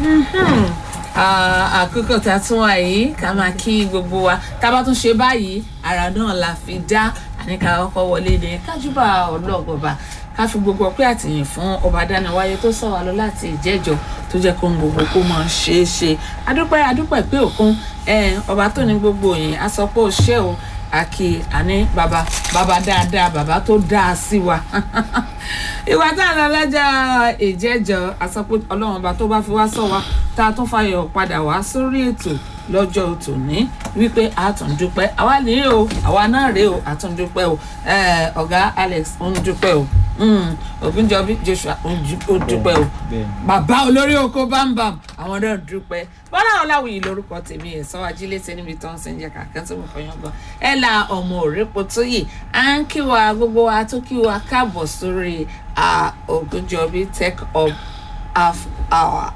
àkókò tá a tún wà yìí ká máa kí gbogbo wa tá a bá tún ṣe báyìí ara náà la fi dá àníkà ọkọ̀ wọlé ní kájúbà ọlọ́gọ̀ba ká fi gbogbo ọpẹ́ àtìyìn fún ọba dánáwáyé tó sọ wá lọ láti ìjẹ́jọ́ tó jẹ́ kó ń gbogbo kó máa ṣe é ṣe adúpẹ́ adúpẹ́ pé òkun ọba tó ní gbogbo yìí a sọ pé ó ṣe o àkì àní bàbá bàbá dáadáa bàbá tó dáa sí wa ìwà tá a lọ lọ́jọ́ ìjẹ́jọ́ a sọ pé ọlọ́run ọba tó bá fi wá sọ wa tá a tún fàyọ̀ padà wá sórí ètò lọ́jọ́ tòní wípé a tún dúpẹ́ àwa nìyí o àwa náà rèé o a tún dúpẹ́ o ọ̀gá Alex ń dúpẹ́ o ògúnjọbí Joshua ó dúpẹ́ o bàbá olórí oko bámbàm àwọn náà dúpẹ́ bọ́lá ọláwìyí lórúkọ tèmi ẹ̀ sọ ajílétẹ níbi tó ń sẹ́ ń jẹ́ kàkẹ́ tó mọ̀ fọyán gan ẹ̀ la ọmọ òrèpo tó yìí à ń kí wa gbogbo wa tó kí wa káàbọ̀ sórí ògúnjọbí take up half hour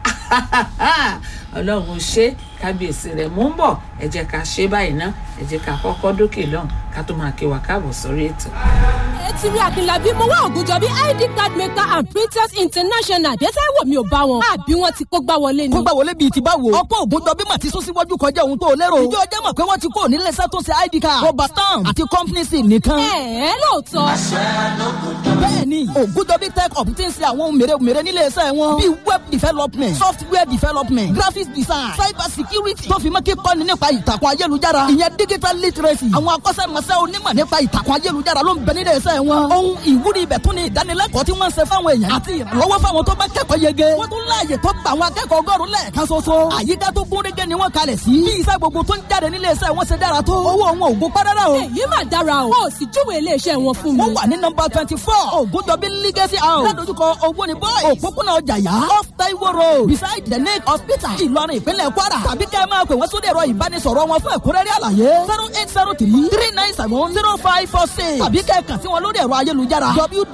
ọlọ́run ṣe kábíyèsí rẹ̀ mú ń bọ̀ ẹ jẹ́ ká ṣe báyìí ná ẹ jẹ́ ká kọ́kọ́ dókè lọ́hùn ká tó máa kí wa káàbọ̀ sórí ètò. etí rí akínlábí mo wá ògùnjọbí id card maker and printers international dẹ́sẹ̀ wò mí ò bá wọn àbí wọn ti kó gbá wọlé ni. kó gbá wọlé bíi ti báwo. ọkọ ògùnjọbí mà ti sún síwájú kọjá ohun tó lérò. ìjọ ọjọ́ mọ̀ pé wọ́n ti kó nílé iṣẹ́ tó ṣe id card. rọba stamp àti company sim nìkan. ẹ ẹ lóòótọ́. bẹ́ẹ̀ni ògùnjọbí tech up ti ń ṣe àwọn ohun mèremère nílé iṣẹ́ wọn. bíi web development software development graphics design cyber security tó fi mọ́ kíkọ́ni nípa ìtàkùn ayélujára ìyẹn digital literacy àwọn akọ́ṣẹ́mọṣẹ́ onímọ̀ nípa ìtàkùn ayélujára ló ń bẹ nílé iṣẹ́ wọn. ohun ìwúrí ibẹ̀ tún ni ìdánilẹ́kọ̀ọ́ tí wọ́n ń ṣe fáwọn èèyàn àti ìrànlọ́wọ́ fáwọn tó bá kẹ́kọ̀ọ́ yege. wọ́n tún láàyè tó gba àwọn akẹ́kọ̀ọ́ ọgọ́rùn lẹ́ẹ̀kan ṣoṣo. àyíká tó gún régé ni wọ́n kalẹ̀ sí. bí iṣẹ́ gbogbo tó ń jáde nílé iṣẹ́ wọn ṣe dára tó. owó wọn ò gbó párárá o. èyí mà dára o. o sì júwe iléeṣẹ́ wọn fún mi. wọ́n wà ní nọ́mbà twenty four ògùndọ̀bí legacy house. ládojúkọ owó ni boys. òpópónà ọjàyà off taiwo road beside the lake hospital ìlọrin ìpínlẹ̀ kwara. tàbí kẹ́ ẹ máa pè wọ́n sórí ẹ̀rọ ìbánisọ̀rọ̀ wọn fún ẹ̀kúnrẹ́rẹ́ àlàyé zero eight zero three three nine seven zero five four six tàbí kẹ́ ẹ kàn sí wọn lórí ẹ̀rọ ayélujára